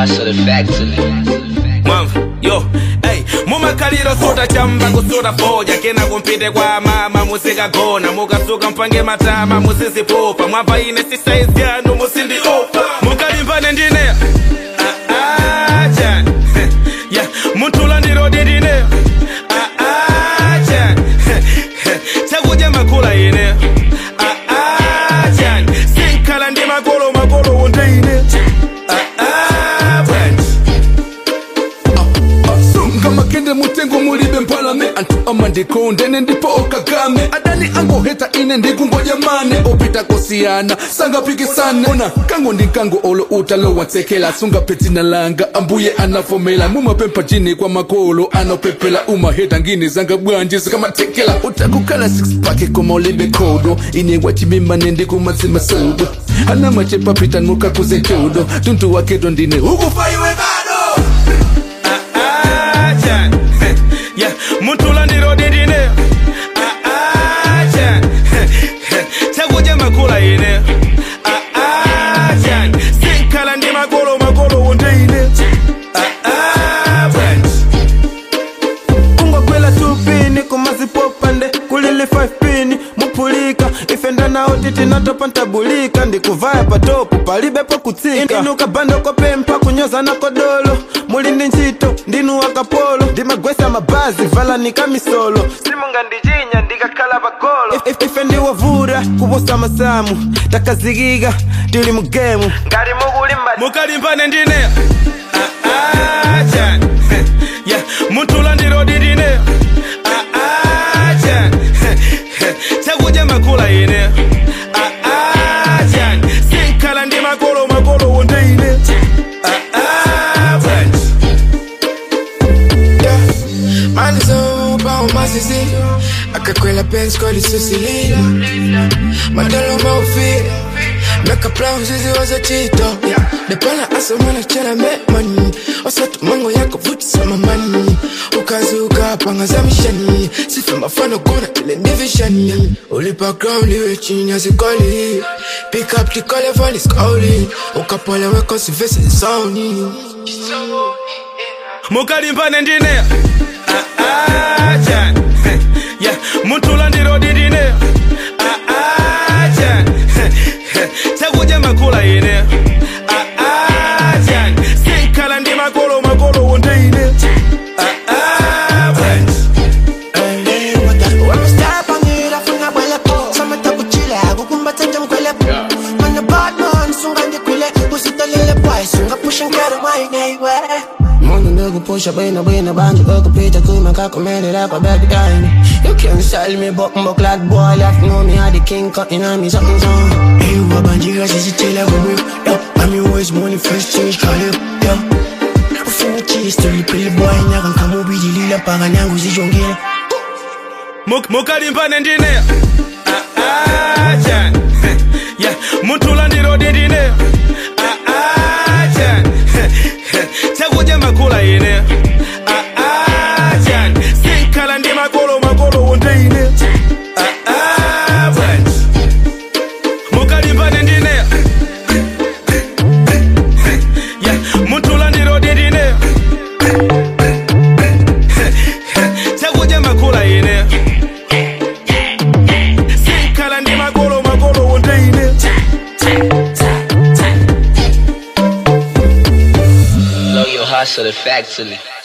hustle the factory. Mwamva, yo, hey, mumakaliro suta chamba kusuta foja kena kumpite kwa mama musikagona mukasuka mpange matama musisipopa mwamva ine si size yanu musindiopa mukalimbane ndine Ah, ah, Jan. yeah, muntula ndirodi ndine Ah, ah, Jan. chakudya makula ine Ah, ah, Jan. sinkhala ndi makolo makolo wondeine Ah, ah, Jan. sunga makende mutengo mulibe mpalame antu amandikondene ndipo okagame adani angoheta ine ndikungoja mane opita kosiyana sangapikisane ona kango ndi nkango olo utalo watsekela sunga petina langa ambuye anafomela mumapempha jini kwa makolo anopepela umaheta ngini zanga bwanji zikamatekela utakukhala six pack koma ulibe kodo ine wachimimane ndikumazima sodo ana machepa pita nuka kuze chodo tuntu wakedo ndine ukufaiwe bado aja ya muntula ndirodi ndine aja chakudya makula ine aja sinkhala ndi makolo makolo wondeine kungokwela 2 pini kumazipopande kulili 5 pini mupulika ifenda nawo titi natopa ntabulika ndikuvaya patopu palibepo kutsika inuka bando kopempa kunyoza na kodolo muli ndi ntchito ndinu wakapolo ndimagwesa mabazi vala nikamisolo simunga ndijinya ndikakhala pagolo If- if- ife ndiwovura kuposa masamu takazikika tili mugemu ngati mukulimba mukalimbane ndine aja ya muntula ndirodi ndine aja chakudya makula ine aja sinkhala ndi makolo makolo wondeine Mani zoba umasisi akakwela pensi kolisusilila madalo maufila meka brown zizi waza chito depana asa mwana chela me mani osatu mango yako vuti sama mani ukazi ukapanga za mishani sife mafano kuna ile divishani ulipa ground iwe chini ya zikoli pick up tikole vali skoli ukapole weko sivesi sauni mukalimbane ndine aja ya muntula ndirodi ndine aja chakudya makula ine aja sinkhala ndi makolo makolo wondeine Mungu ndugu pusha bwina bwina banjo ukupita kuma kakomelera kwa baby time You can't sell me but mbo clad boy left know me had the king cutting on me something song Hey wabanjira sisi tela wewe Yo, I'm always money first change call you Yo, ufuna cheese tuli pili boy Nyaka nkamubidi lila panga nyangu zijongile Muk- mukalimbane ndine aja ya muntula ndirodi ndine aja chakudya makula ine aja sinkhala ndi makolo makolo wondeine mukalimbane ndine ya muntula ndirodi ndine chakudya makula ine sinkhala ndi makolo makolo wondeine Blow your hustle the factory.